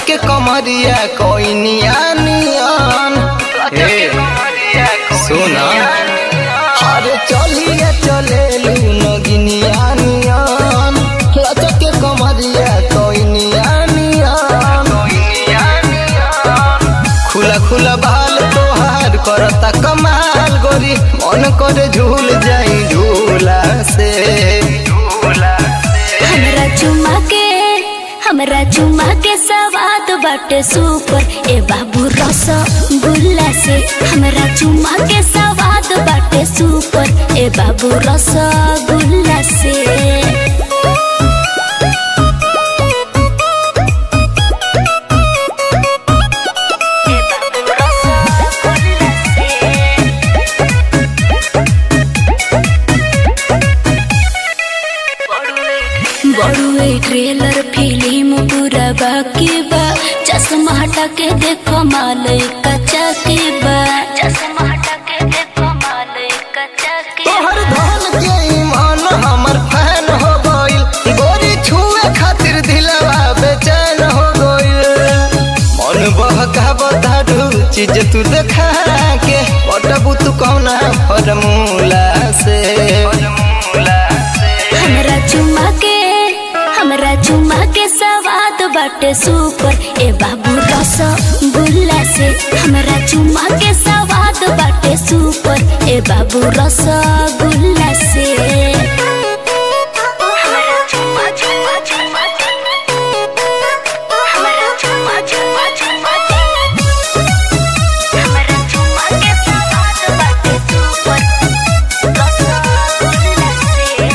लचके कमरिया कोइनिया नियन हे सुना अरे चलिए चले नगिनिया नियन लचके कमरिया कोइनिया नियन खुला खुला बाल तोहार करता कमाल गोरी मन करे झूल जाई झूला से हमरा चुमा के हमरा चुमा के सवाद बाटे सुपर ए बाबू रस गुल्ला से हमरा चुमा के सवाद बाटे सुपर ए बाबू रस गुल्ला से ए बाबू रसगुल्ला से बड़ुए ट्रेलर फिल्म पूरा बाकी बा चश्मा हटा के देखो मालय कच्चा के बा चश्मा हटा के देखो मालय कच्चा के तोहर धन के ईमान हमर फैन हो गइल गोरी छुए खातिर दिलवा बेचैन हो गइल मन बहका बताडू चीज तू देखा के पटबू तू कौना फॉर्मूला से हमरा चुमा के हमरा चुमा के सवाद बाटे सुपर ए बाबू रस गुल्ला से हमरा चुमा के सवाद बाटे सुपर ए बाबू रस गुल्ला से हमरा चुमा चुमा चुमा हमरा चुमा चुमा चुमा हमरा चुमा के सवाद बाटे सुपर रस गुल्ला से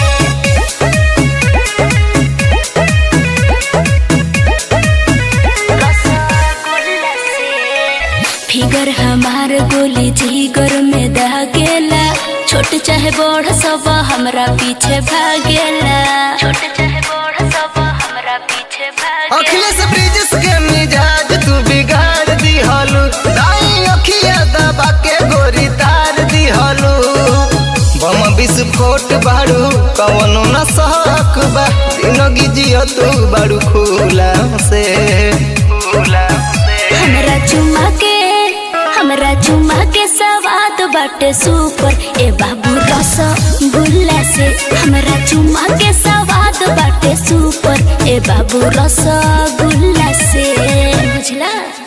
फिगर हमार गोली जिगर में दागेला छोट चाहे बड़ सब हमरा पीछे भागेला छोट चाहे बड़ सब हमरा पीछे भागेला अखिलेश ब्रिजेश के मिजाज तू बिगाड़ दिहलू दाई अखिया दबा के गोरी तार दिहलू बम विस्फोट बाड़ू कवनो न सहक बा जिंदगी जियो तू बाड़ू खुला से खुला से हमरा चुमा के हमरा चुमा के सवाद बाटे सुपर ए बाबू रस गुल्ला से हमरा चुमा के सवाद बाटे सुपर ए बाबू रस गुल्ला से बुझला